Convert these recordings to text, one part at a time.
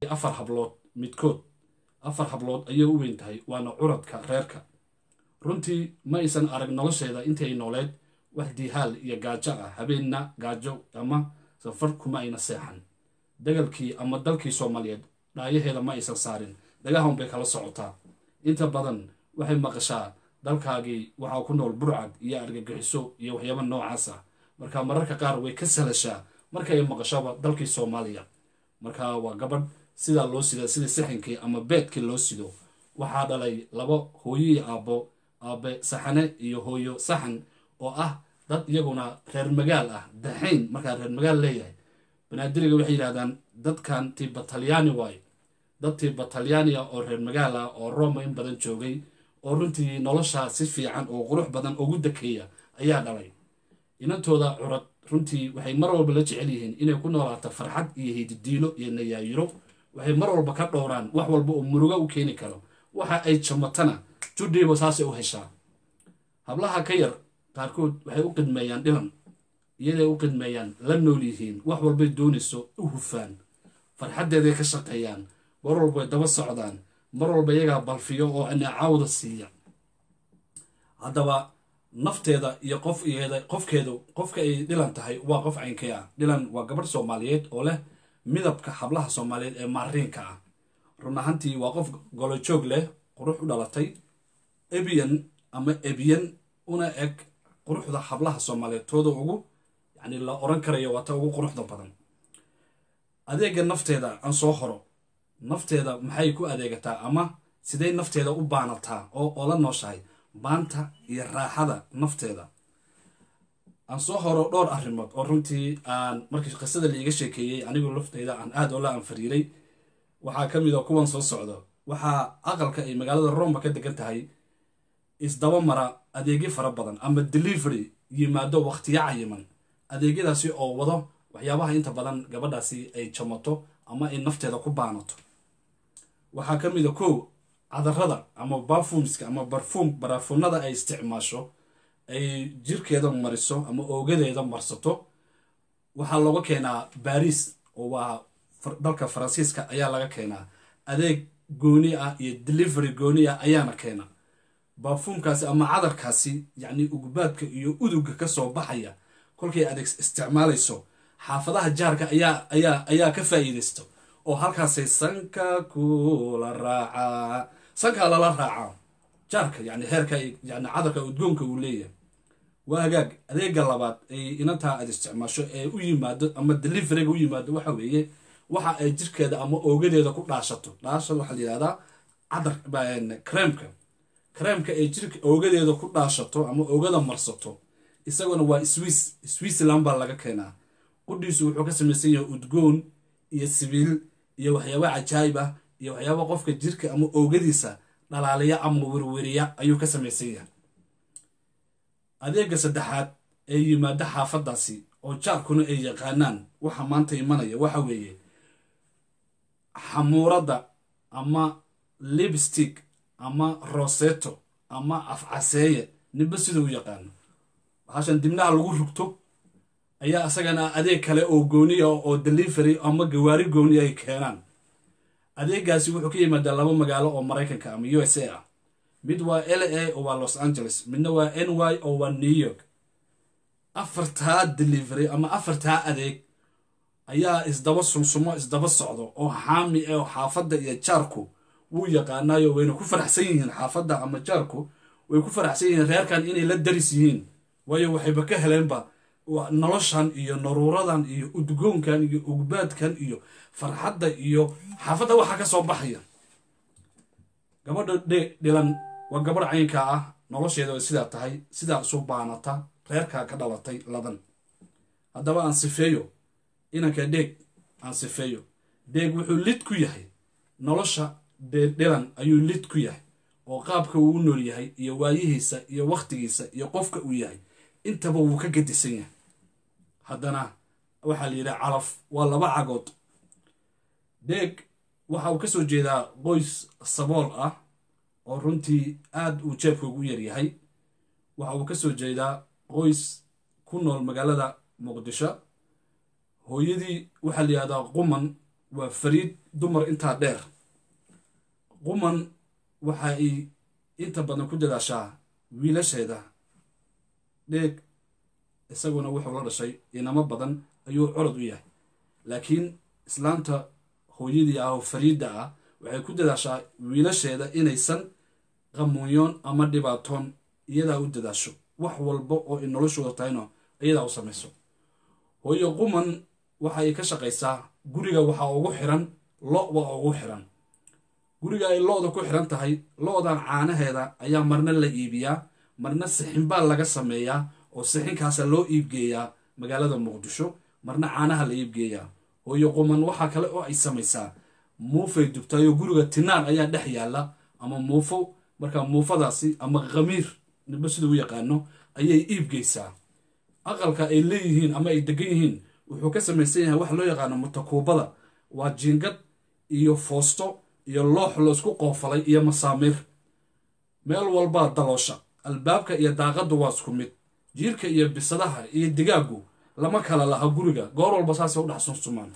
afar hablood midkood afar hablood ayay u weyn tahay waana curadka reerka runtii ma aysan arag nolosheeda intii ay nooleed wax diihaal iyo gaajo ah habeenna gaajo ama safar kuma ayna seexan dagalkii ama dalkii soomaaliyeed dhaayaheeda ma aysan saarin dagahan bay kala socotaa inta badan waxay maqashaa dalkaagii waxaa ku nool burcad iyo argagixiso iyo waxyaaba noocaas ah marka mararka qaar way ka sahlashaa marka ay maqashaba dalkii soomaaliya marka waa gabadh sidaa loo sida sidii sixankii ama beedkii loo sido waxaa dhalay laba hooyoii aabbo aabe saxane iyo hooyo saxan oo ah dad iyaguna reer magaal ah daxayn markaa reer magaal leeyahay banaadiriga waxay yidhahdaan dadkan tiba talyaani waayo dad tiba talyaani ah oo reer magaal ah oo roma in badan joogay oo runtii nolosha si fiican oo qurux badan ugu dakeeya ayaa dhalay inantooda curad runtii waxay mar walba la jecel yihiin inay ku noolaato farxad iyo hididiilo iyo nayaayiro waxay mar walba ka dhowraan wax walba oo muruga u keeni karo waxa ay jamatana judhiiba saasay u heshaa hablaha ka yar qaarkood waxay u qidmeeyaan dhilan iyaday u qidmeeyaan la nool yihiin wax walbay doonayso u hufaan farxaddeeday ka shaqeeyaan mar walba way daba socdaan mar walba iyagaa balfiyo oo anacaawda siiya haddaba nafteeda iyo qof iyada qofkeedu qofka ay dhilan tahay waa qof caynkay ah dhilan waa gabadh soomaaliyeed oo leh midabka hablaha soomaaliyeed ee maariinka ah run ahantii waa qof golojoog leh qurux u dhalatay ebiyan ama ebiyan una eg quruxda hablaha soomaaliyeed tooda ugu yacni la oran karayo waa ta ugu quruxda badan adeega nafteeda aan soo horo nafteeda maxay ku adeegataa ama siday nafteeda u baanataa oo oo la nooshahay baanta iyo raaxada nafteeda aan soo horo dhowr arrimood oo runtii aan markii qisada laiga sheekeeyey anigoo lafteyda aan aada oo la anfariiray waxaa ka mid a kuwan soo socdo waxaa aqalka ay magaalada roma ka degan tahay isdaba mara adeegyo fara badan ama delivery yimaado wakhtiyo cayiman adeegyadaasi oo wado waxyaabaha inta badan gabadhaasi ay jamato ama ay nafteeda ku baanato waxaa ka mid a kow cadarada ama bafumska ama barfuum barafuunada ay isticmaasho ay jirkeeda mariso ama oogadeeda marsato waxaa looga keenaa baris oo waa dalka faransiiska ayaa laga keenaa adeeg gooni ah iyo delivery gooni ah ayaana keena baafuumkaasi ama cadarkaasi yacni ugbaadka iyo uduga ka soo baxaya kolkay adeeg isticmaalayso xaafadaha jaarka ayaa ayaa ayaa ka faa'iidaysto oo halkaasay sanka kula raacaa sankaa lala raacaa jaarka yani heerka yani cadarka udgoonka uu leeyahay waa hagaag adeega labaad ay inantaa aad isticmaasho ee u yimaado ama deliveriga u yimaado waxa weeye waxa ay jirkeeda ama oogadeeda ku dhaashato dhaasha waxaa la yihahdaa cadar creemka creemka ay jirka oogadeeda ku dhaashato ama oogada marsato isaguna waa swiss switzerland baa laga keenaa qudhiisu wuxuu ka samaysan yahay udgoon iyo sibiil iyo waxyaaba cajaayib ah iyo waxyaaba qofka jirka ama oogadiisa dhalaaliya ama werweriya ayuu ka samaysan yahay adeega saddexaad ee yimaada xaafadaasi oo jaarkuna ay yaqaanaan waxa maanta imanaya waxa weeye xamuuradda ama lipstick ama roseto ama afcaseeye ninba siduu u yaqaano waxaashan dibnaha lagu rugto ayaa isagana adeeg kale oo gooniya oo delivery ama gawaari gooni ay keenaan adeegaasi wuxuu ka yimaadaa laba magaalo oo maraykanka ama u s a ah mid waa l a oo waa los angeles midna waa n y oo waa new york afartaa delivery ama afartaa adeeg ayaa isdaba sumsumo isdaba socdo oo xaami ah oo xaafadda iyo jaarku wuu yaqaanaayo wayna ku faraxsan yihiin xaafadda ama jaarku way ku faraxsan yihiin reerkan inay la daris yihiin waayo waxayba ka heleenba noloshan iyo naruuradan iyo udgoonkan iyo ugbaadkan iyo farxadda iyo xaafadda waxaa ka soo baxaya gabadha dhilan waa gabadh caynka ah nolosheeda way sidaa tahay sidaa isu baanata reerkaa ka dhalatay ladan haddaba aan sifeeyo inanka dheeg aan sifeeyo dheeg wuxuu lid ku yahay nolosha dhilan ayuu lid ku yahay oo qaabka uu u nool yahay iyo waayihiisa iyo wakhtigiisa iyo qofka uu yahay intaba wuu ka gadisan yahay haddana waxaa la yidhaha calaf waa laba cagood dheeg waxa uu ka soo jeedaa qoys sabool ah oo runtii aad uu jeebka ugu yaryahay waxa uu ka soo jeedaa qoys ku nool magaalada muqdisho hooyadii waxaa la yihahdaa quman waa fariid dumar intaa dheer quman waxa ay inta badan ku dadaashaa wiilasheeda dheeg isaguna wuxuu la dhashay inamo badan ayuu colod u yahay laakiin islaanta hooyadii ah oo fariidda ah waxay ku dadaashaa wiilasheeda inaysan qamuunyoon ama dhibaatoon iyadaa u dadaasho wax walba oo ay noloshooda tahayno iyadaa u samayso hooyo quman waxa ay ka shaqaysaa guriga waxaa ugu xiran lo waa ugu xiran guriga ay lo-da ku xiran tahay lo-dan caanaheeda ayaa marna la iibiyaa marna sixinbaa laga sameeyaa oo sixinkaasa loo iibgeeyaa magaalada muqdisho marna caanaha la iibgeeyaa hooyo quman waxaa kale oo ay samaysaa muufay dubtaayoo guriga tinaan ayaa dhex yaalla ama muufo markaa muufadaasi ama khamiir niba sida u yaqaano ayay iibgeysaa aqalka ay leeyihiin ama ay degan yihiin wuxuu ka samaysan yahay waxa loo yaqaano mutakuubada waa jiingad iyo foosto iyo loox laisku qoofalay iyo masaamiir meel walbaa daloosha albaabka iyo daaqaddu waa isku mid jiirka iyo bisadaha iyo digaaggu lama kala laha guriga goor walba saasay u dhex sunsumaan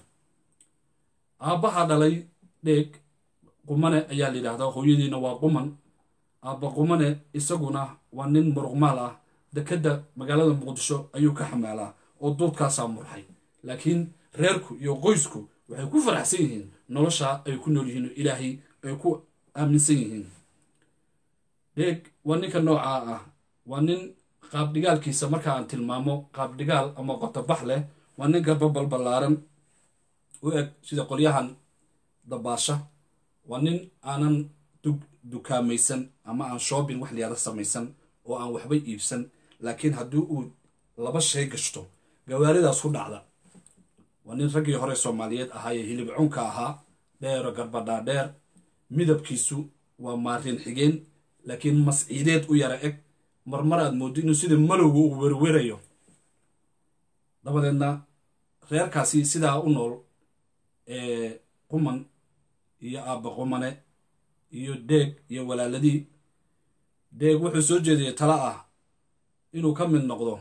aabbaha dhalay dheeg qumane ayaa la yidhaahdaa hooyadiina waa quman aabba qumane isaguna waa nin muruqmaal ah dekedda magaalada muqdisho ayuu ka xamaalaa oo duudkaasaa murxay laakiin reerku iyo qoysku waxay ku faraxsan yihiin nolosha ay ku nool yihiin oo ilaahay ay ku aaminsan yihiin dheeg waa ninka noocaa ah waa nin qaabdhigaalkiisa marka aan tilmaamo qaabdhigaal ama qotobax leh waa nin garba balballaaran u eg sida qolyahan dabaasha waa nin aanan dukaamaysan ama aan shoobin wax liyaada samaysan oo aan waxba iibsan laakiin haddii uu laba shay gashto gawaaridaas ku dhacda waa nin raggii hore soomaaliyeed ahaayee hilib cunka ahaa dheero garbadhaadheer midabkiisu waa maarin xigeen laakiin masciideed u yara eg marmar aad mooddo inuu sida malowga uu werwerayo dabadeedna reerkaasi sidaa u nool ee quman iyo aabba qumane iyo deeg iyo walaaladii deeg wuxuu soo jeediyey tala ah inuu ka mid noqdo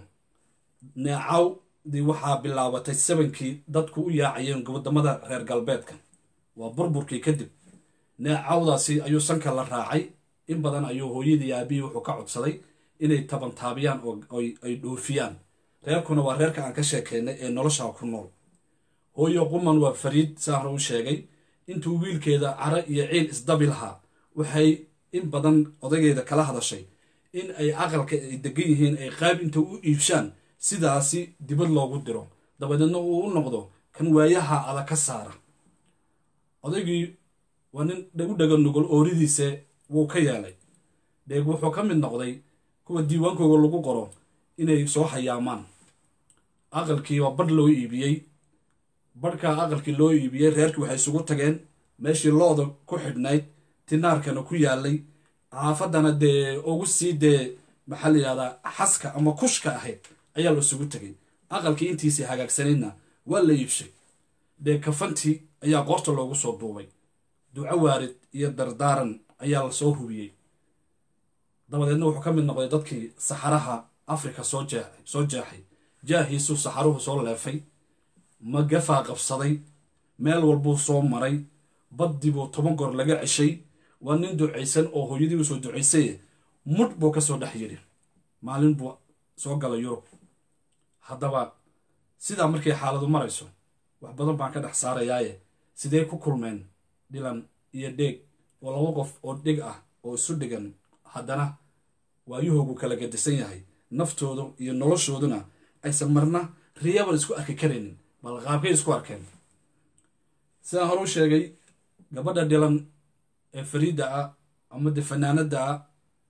neecawdii waxaa bilaabatay sabankii dadku u yaacayeen wadamada reer galbeedka waa burburkii kadib neecawdaasi ayuu sanka la raacay in badan ayuu hooyadii aabihii wuxuu ka codsaday inay tabantaabiyaan oo ay dhoofiyaan reerkuna waa reerka aan ka sheekeynay ee nolosha ku nool hooyo quman waa fariid saa hore u sheegay intuu wiilkeeda cara iyo ciil isdabi lahaa waxay in badan odaygeeda kala hadashay in ay aqalka ay degan yihiin ay qayb inta u iibshaan sidaasi dibad loogu diro dabadeedna uu u noqdo kan waayaha adag ka saara odaygii waa nin u dhaga nugol ooridiise wuu ka yeelay deeg wuxuu ka mid noqday kuwa diiwaankooga lagu qoro inay soo hayaamaan aqalkii waa badh loo iibiyey badhkaa aqalkii loo iibiyey reerkii waxay isugu tageen meeshii looda ku xidhnayd tinaarkana ku yaalay xaafaddana dee ugu sii dee maxaa la yidhahdaa xaska ama kushka ahayd ayaa la isugu tegay aqalkii intiisii hagaagsanaydna waa la iibshay dee kafantii ayaa qoorta loogu soo duubay duco waarid iyo dardaaran ayaa la soo hubiyey dabadeedna wuxuu ka mid noqday dadkii saxaraha afrika soo jeexay soo jeexay jaahiisuu saxaruhu soo leefay magafaa qabsaday meel walbuu soo maray baddii buu toban goor laga ceshay waa nin ducaysan oo hooyadii u soo ducaysaye mudh buu ka soo dhex yidhi maalin buu soo galay yurub haddaba sidaa markay xaaladu marayso wax badan baan ka dhex saarayaaye sidee ku kulmeen dhilan iyo dheeg oo laba qof oo dhig ah oo isu dhigan haddana waayuhoogu kala gadisan yahay naftoodu iyo noloshooduna aysan marna riyaban isku arki karaynin bal qaabkay isku arkeen sidaan hore u sheegay gabadha dhilan ee fariidda ah ama de fanaanadda ah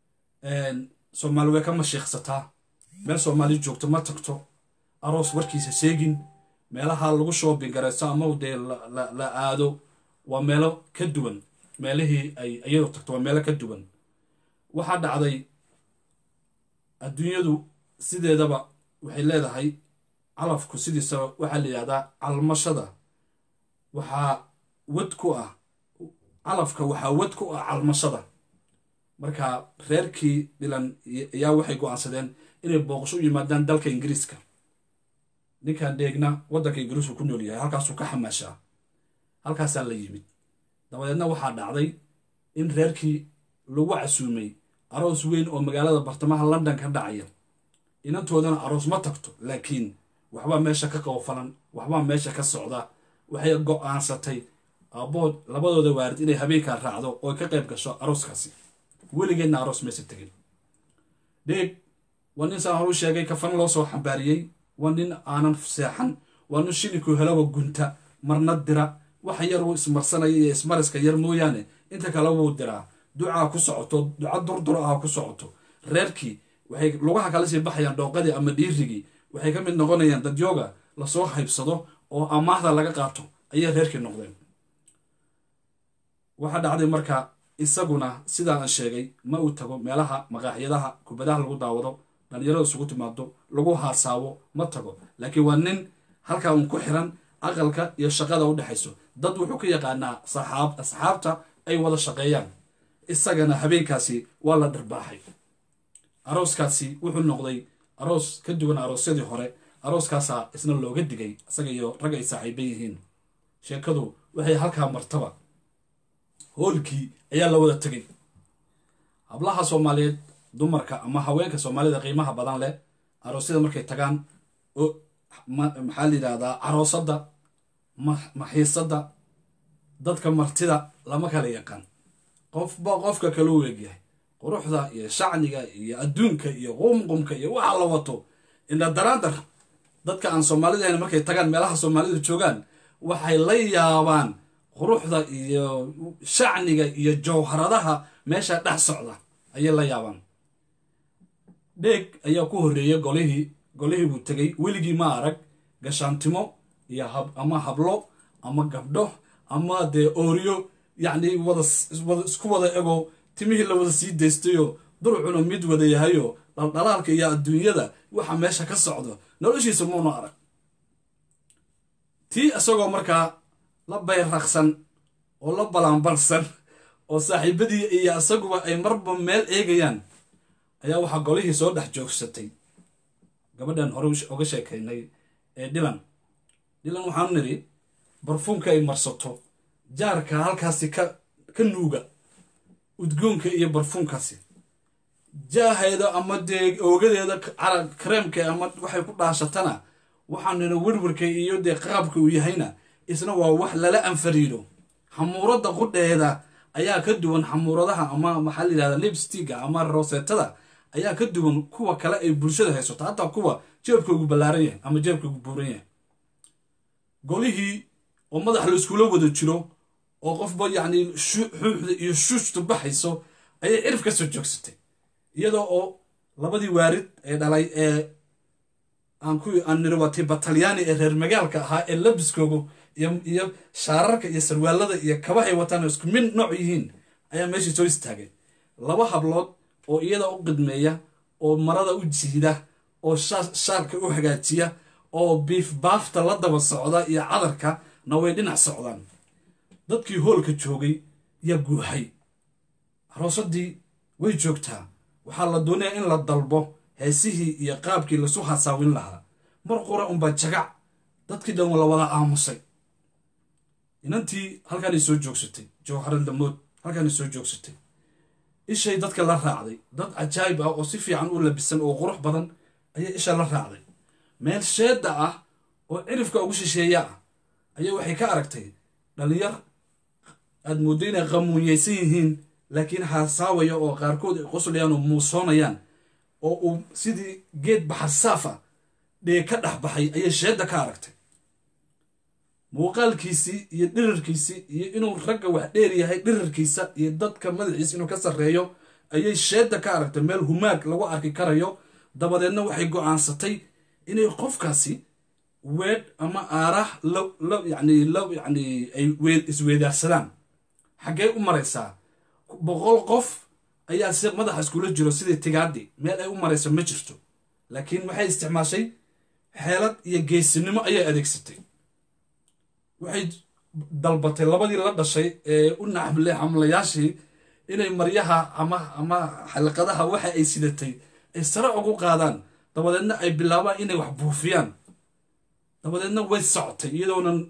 soomaali way ka mashiiqsataa meel soomaali joogto ma tagto aroos warkiisa sheegin meelaha lagu shoobin garayso ama dee la aado waa meelo ka duwan meelihii ay iyadu tagto waa meelo ka duwan waxaa dhacday adduunyadu sideedaba waxay leedahay calafku sidiisaba waxaa la yidhahdaa calmashada waxaa wad ku ah calafka waxaa wad ku ah calmashada marka reerkii dhilan ayaa waxay go-aansadeen inay booqasho u yimaadaan dalka ingiriiska ninkan dheegna waddanka ingiriisku ku nool yahay halkaasuu ka xamaashaa halkaasaa la yimid dabadeedna waxaa dhacday in reerkii lagu casuumay aroos weyn oo magaalada bartamaha london ka dhacaya inantoodana aroos ma tagto laakiin waxbaa meesha ka qoofalan waxbaa meesha ka socda waxay go-aansatay aabood labadooda waarid inay habeenkaa raacdo oo ka qayb gasho arooskaasi weligeedna aroos maysa tegin dheeg waa nin saan horu sheegay kafan loo soo xambaariyey waa nin aanan seexan waa nin shilinkuu helaba gunta marna dira waxa yar uu ismarsanaya iyo ismariska yar mooyaane inta kale wuu diraa ducaa ku socoto duca durdura ah ku socoto reerkii waxay lugaha kala sii baxayaan dhooqadii ama dhiirigii waxay ka mid noqonayaan dadyooga lasoo haybsado oo amaahda laga qaato ayay reerkii noqdeen waxaa dhacday marka isaguna sidaan sheegay ma uu tago meelaha maqaaxyadaha kubadaha lagu daawado dhalinyarada isugu timaado lagu haasaabo ma tago laakiin waa nin halkaa uun ku xiran aqalka iyo shaqada u dhexayso dad wuxuu ka yaqaanaa saxaab asxaabta ay wada shaqeeyaan isagana habeenkaasi waa la dharbaaxay arooskaasi wuxuu noqday aroos ka duwan aroosyadii hore arooskaasaa isna looga digay isaga iyo rag ay saaxiiban yihiin sheekadu waxay halkaa martaba hoolkii ayaa la wada tegay hablaha soomaaliyeed dumarka ama haweenka soomaalida qiimaha badan leh aroosyada markay tagaan oo maxaa la yidhahdaa caroosadda maxiisadda dadka martida lama kala yaqaan qofba qofka kale u egyahay quruxda iyo shacniga iyo adduunka iyo qumqumka iyo waxa la wato indha daraandar dadka aan soomaalida ahayn markay tagaan meelaha soomaalidu joogaan waxay la yaabaan quruxda iyo shacniga iyo jawharadaha meesha dhex socda ayay la yaabaan dheeg ayaa ku horreeyay golihii golihii buu tegay weligii ma arag gashaantimo iyo ama hablo ama gabdho ama dee ooryo yacni wada isku wada ego timihii la wada sii daystayoo durcuna mid wada yahayoo dhaldhalaalka iyo adduunyada waxa meesha ka socdo noloshiisa muuna arag tii isagoo markaa la bayraqsan oo la balanbalsan oo saaxiibadii iyo isaguba ay marba meel eegayaan ayaa waxaa golihii soo dhex joogsatay gabadhan hore uga sheekaynay ee dhilan dhilan waxaanu nidhi barfuumka ay marsato jaarka halkaasi ka ka nuuga udgoonka iyo barfuumkaasi jaaheeda ama dee oogadeeda kareemka ama waxay ku dhaashatana waxaan nidhi werwarka iyo dee qaabka uu yahayna isna waa wax lala anfariido xamuuradda qudheeda ayaa ka duwan xamuuradaha ama maxaa la yidhahda lipstiga ama rosetada ayaa ka duwan kuwa kale ay bulshada haysato hataa kuwa jeebkoogu ballaaran yahay ama jeebkoogu buuran yahay golihii oo madax la iskula wada jiro oo qofba yacni xuuxda iyo shuushtu baxayso ayay cirif ka soo joogsatay iyadoo oo labadii waarid ee dhalay ee aan ku aan niriwatay batalyaani ee reer magaalka ahaa ee labiskoogu iyo shaararka iyo sarwaalada iyo kabahay wataan isku mid nooc yihiin ayaa meeshii soo istaagay laba hablood oo iyada u qidmeeya oo marada u jiida oo shaarka u hagaajiya oo biif baafta la daba socda iyo cadarka na way dhinac socdaan dadkii hoolka joogay yaa guuhay aroosadii way joogtaa waxaa la doonayaa in la dalbo heesihii iyo qaabkii lasu hasaawin lahaa mar qura unbaa jagac dadkii dhan la wada aamusay inantii halkaanay soo joogsatay jawharan damood halkaanay soo joogsatay ishay dadka la raacday dad cajaayib ah oo si fiican u labisan oo qurux badan ayay isha la raacday meel sheedda ah oo cirifka ugu shisheeya ah ayaa waxay ka aragtay dhallinyar aad mooddo inay qamuunyaysan yihiin laakiin haasaawaya oo qaarkood ay qoslayaan oo muusoonayaan oo uu sidii geed baxarsaafa dhee ka dhex baxay ayay sheedda ka aragtay muuqaalkiisii iyo dhirirkiisii iyo inuu ragga wax dheer yahay dhirirkiisa iyo dadka madaxiisa inuu ka sarreeyo ayay sheedda ka aragtay meel humaag lagu arki karayo dabadeedna waxay go'aansatay inay qofkaasi weedh ama aaraah la yani la yani ay isweedaarsadaan xaggee u maraysaa boqol qof ayaa si madaxa iskula jiro sidii tigaadii meel ay u marayso ma jirto laakiin waxay isticmaashay xeelad iyo geesinimo ayay adeegsatay waxay dalbatay labadii la dhashay ee u naxmle xamlayaashii inay maryaha ama ama xalqadaha waxa ay sidatay ay sare ugu qaadaan dabadeedna ay bilaabaan inay wax buufiyaan dabadeedna way socotay iyadoonan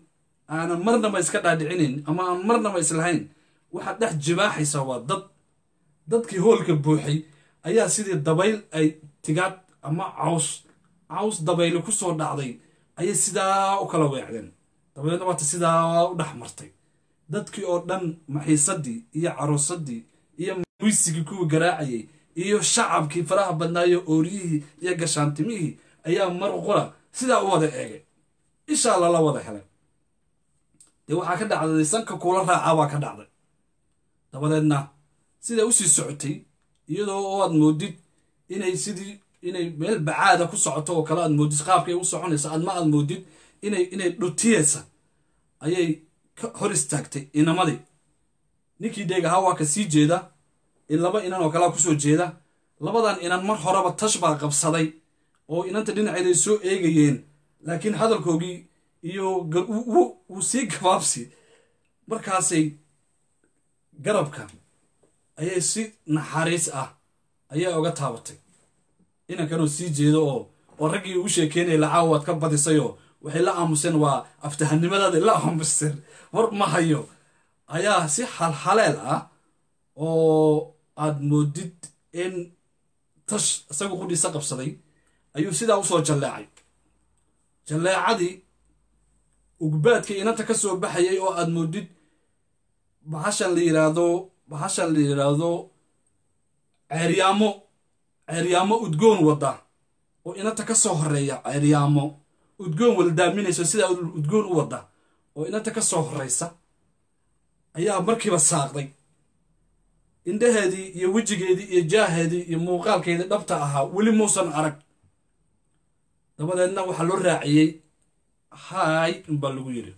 aanan marnaba iska dhaadhicinayn ama aan marnaba islahayn waxaad dhex jibaaxaysaa waa dad dadkii hoolka buuxay ayaa sidii dabayl ay tigaad ama caws caws dabayli ku soo dhacday ayay sidaa u kala weecdeen dabadeedna waata sidaa u dhex martay dadkii oo dhan maxiisadii iyo caroosadii iyo wisigii kuwii garaacayay iyo shacabkii faraha badnaayo ooriyihii iyo gashaantimihii ayaa mar qura sidaa u wada eegay ishaa lala wada helay dee waxaa ka dhacday sanka kuula raacaa baa ka dhacday dabadeedna sidaa usii socotay iyadoo oo aad moodid inay sidii inay meel bacaada ku socoto oo kale aad moodid qaabkay u soconaysa adma aad moodid inay inay dhutiyeysa ayay ka hor istaagtay inamadii ninkii dheegahaa waa ka sii jeeda in laba inan oo kalea kusoo jeeda labadan inan mar horeba tash baa qabsaday oo inanta dhinaceeday soo eegayeen laakiin hadalkoogii iyo wuu sii gabaabsi markaasay garabka ayay si naxariis ah ayaa oga taabatay inankanoo sii jeedo oo oo raggii ugu sheekeynaya lacaawa waad ka badisayoo waxay la aamuseen waa aftahanimadaada la aamuseen war ma hayo ayaa si halhaleel ah oo aad moodid in tash isagu qudhiisa qabsaday ayuu sidaa usoo jalleecay jalleecadii ugbaadka inanta ka soo baxayay oo aad moodid bahashan la yiraahdo bahashan la yidhaahdo ceeryaamo ceeryaamo udgoon wadda oo inanta ka soo horeeya ceeryaamo udgoon wala daaminayso sidaa udgoon u wadda oo inanta ka soo horraysa ayaa markiiba saaqday indhaheedii iyo wejigeedii iyo jaaheedii iyo muuqaalkeedii dhabta ahaa weli muusan arag dabadeedna waxaa loo raaciyey haay inbaa lagu yidhi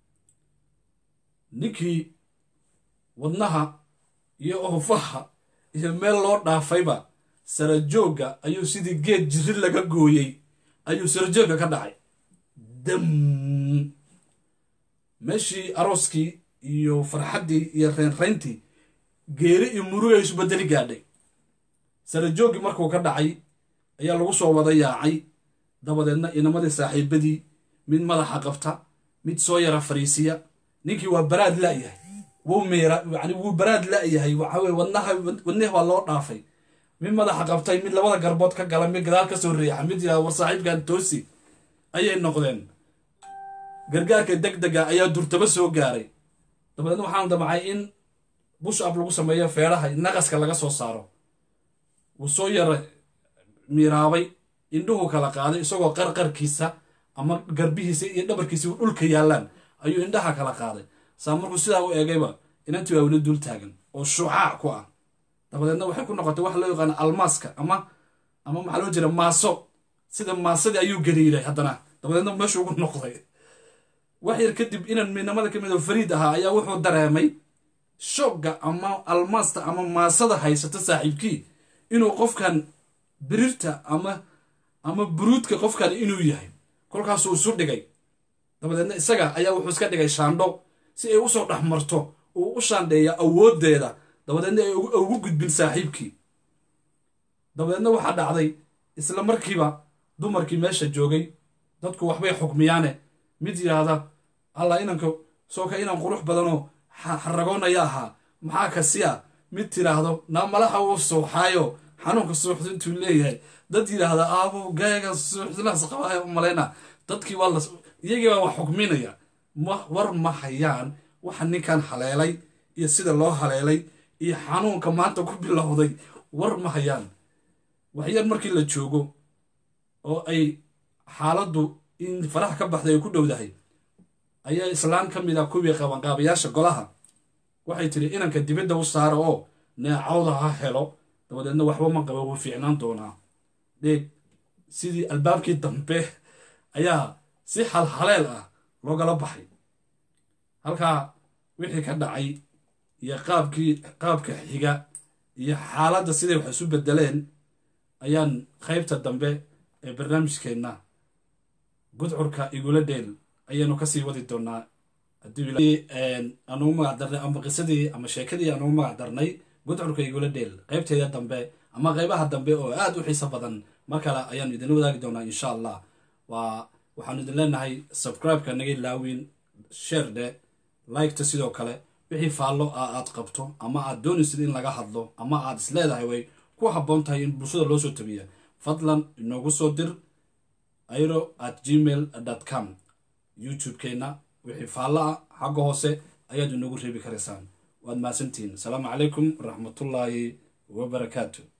ninkii wadnaha iyo oofaha iyo meel loo dhaafayba sarajoogga ayuu sidii geed jiri laga gooyey ayuu sarajoogga ka dhacay dam meeshii arooskii iyo farxaddii iyo reynrayntii geeri iyo murugay isu bedeli gaadhay sarajooggii markuu ka dhacay ayaa lagu soo wada yaacay dabadeedna inamadii saaxiibadii mid madaxa qabta mid soo yara fariisiya ninkii waa baraad la'yahay wuu miira yani wuu baraad la'yahay waxaweye wadnaha wadnihi waa loo dhaafay mid madaxa qabtay mid labada garbood ka gala mid gadaal ka soo riixa mid yidhahda war saaxiibkan toosi ayay noqdeen gargaarka deg dega ayaa durtaba soo gaaray dabadeedna waxaan damcay in bush ab lagu sameeyo feedhaha naqaska laga soo saaro wuu soo yara miiraabay indhuhu kala qaaday isagoo qarqarkiisa ama garbihiisa iyo dhabarkiisa u dhulka yaallaan ayuu indhaha kala qaaday saa markuu sidaa u eegayba inantii waa weli dul taagan oo shucaac ku ah dabadeedna waxay ku noqotay waxa loo yaqaana almaaska ama ama maxaa loo jira maaso sida maasadii ayuu gariiray haddana dabadeedna meeshu ugu noqday wax yar kadib inan midnamada ka mid oo fariid ahaa ayaa wuxuu dareemay shoogga ama almaasta ama maasada haysata saaxiibkii inuu qofkan birirta ama ama buruudka qofkan inuu yahay kolkaasuu isu dhigay dabadeedna isaga ayaa wuxuu iska dhigay shaandho si ay usoo dhex marto uu u shaandheeya awooddeeda dabadeedna ay ugu gudbin saaxiibkii dabadeedna waxaa dhacday isla markiiba dumarkii meesha joogay dadku waxbay xukmiyaane mid yidhaahda allah inanka soo ka inan qurux badanoo xaragoonaya ahaa maxaa kasiya mid tidhaahdo naa malaha uu suuxaayo xanuunka suuxdu intuu leeyahay dad yidhaahda aabo gaaga suuxdinaas qabaayo u malayna dadkii waa la iyagii baa wax xukminaya war ma hayaan waxa ninkan haleelay iyo sida loo haleelay iyo xanuunka maanta ku bilowday war ma hayaan waxyar markii la joogo oo ay xaaladdu in faraha ka baxday ay ku dhowdahay ayaa islaan ka mid ah kuwii qabanqaabayaasha golaha waxay tidhi inanka dibadda u saara oo neecawda ha helo dabadeedna waxba ma qaba wuu fiicnaan doonaa dheeg sidii albaabkii dambe ayaa si halhaleel ah loogala baxay halkaa wixii ka dhacay iyo qaabkii qaabka xiga iyo xaaladda siday wax isu bedeleen ayaan qaybta dambe ee barnaamijkeenna gudcurka igula dheel ayaanu kasii wadi doonaa anugu magac darnay ama qisadii ama sheekadii anugu magac darnay gudcurka igula dheel qaybteeda dambe ama qaybaha dambe oo aad u xiiso badan mar kale ayaanu idinla wadaagi doonaa insha allah waa waxaanu idin leenahay subscribe-ka naga ilaawin sheer dhe liketa sidoo kale wixii faallo ah aad qabto ama aad doonaysid in laga hadlo ama aad isleedahay way ku habboon tahay in bulshada loo soo tabiya fadlan inoogu soo dir airo at gmail com youtube-keenna wixii faallo ah xagga hoose ayaad inoogu reebi karaysaan waad mahadsantihiin asalaamu calaykum waraxmatullaahi wabarakaatu